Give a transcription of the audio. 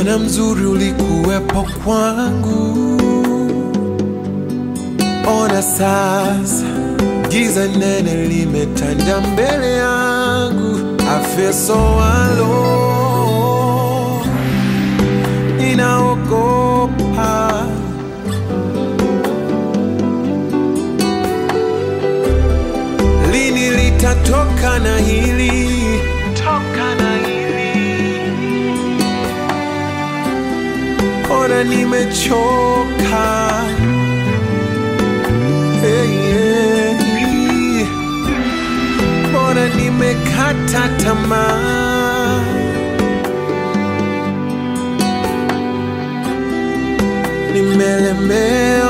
Bwana mzuri ulikuwepo kwangu, ona sasa giza nene limetanda mbele yangu. I feel so alone, ninaogopa lini litatoka na hili toka na hili ona nimechoka hey, hey. ona nimekata tamaa nimelemewa